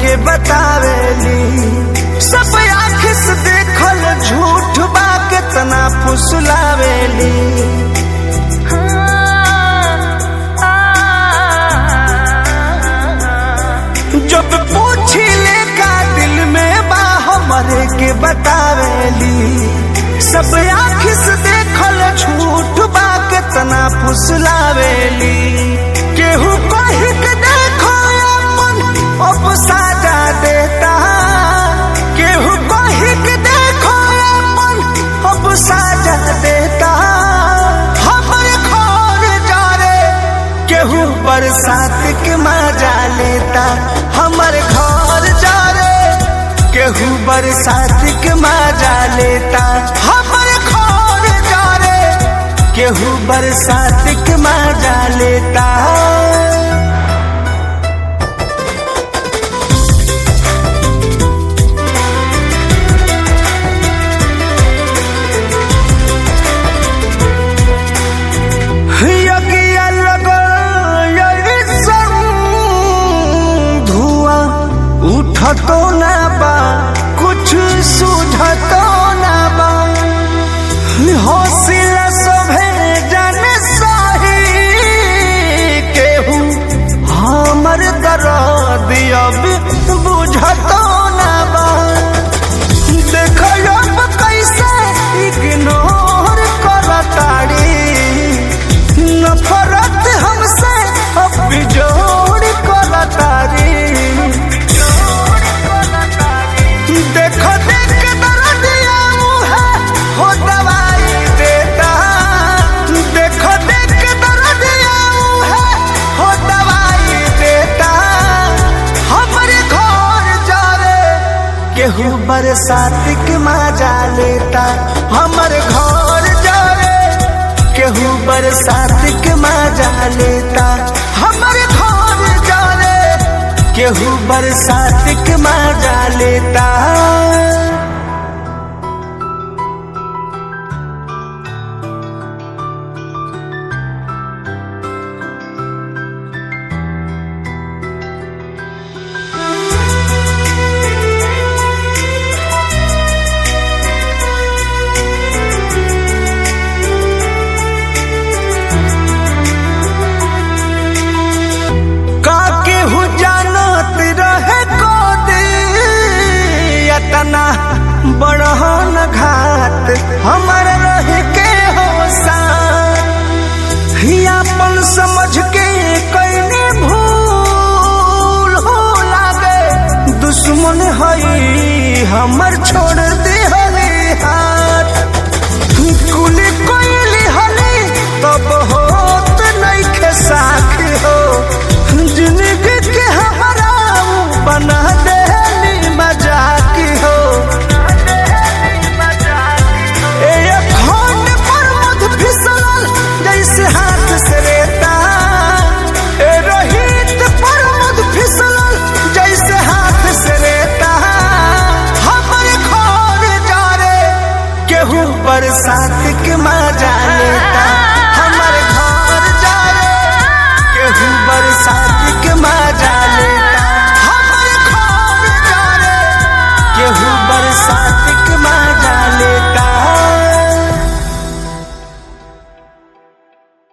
के बतावेली सब आँख से देखल झूठ बा कितना फुसलावेली जब पूछी ले का दिल में बा हमरे के बतावेली सब आँख से देखल झूठ बा कितना फुसलावेली केहू कह के देखो अपन अब साजा देता केहू कह के देखो अपन अब साजा देता हमरे घर जा रे केहू बरसात के मजा लेता हमर घर जा रे केहू बरसात के मजा लेता हमर घर जा रे केहू बरसात के मजा लेता यज्ञ लगल यैसन धुआं उठतो ना बा कुछ सुझतो ना बा हौसला सभे जन सही केहू हमर दर्द अब बुझतो ना बा देखो अब कैसे इग्नोर करताड़ी नफरत हमसे अब जोड़ करतारी देखो देख के दर्दिया मुहे हो दवाई देता देखो देख के दर्दिया मुहे हो दवाई देता हमरे घर जा रे केहू बरसात के मजा लेता हमर घर जा रे केहू बरसात के मजा लेता हमर घर जा रे केहू बरसात के मजा लेता का केहू जानत रहे को दियतना बड़हन घात हमर रह के हो अपन समझ के कैने भूल हो लागे दुश्मन हई हमर छोड़ दे हले हाथ कुली कोइली हली तब होत नइखे साख हो जिंदगी के हमारा बना देली मजाक हो ए अखंड पर मध फिसलल जैसे हाथ से रेता ए रोहित पर मध फिसलल जैसे हाथ से रेता हमरे घर जा रे केहू बरसात के मजा लेता हमर घर जा रे केहू बरसात के मजा लेता हमर घर जा रे केहू बरसात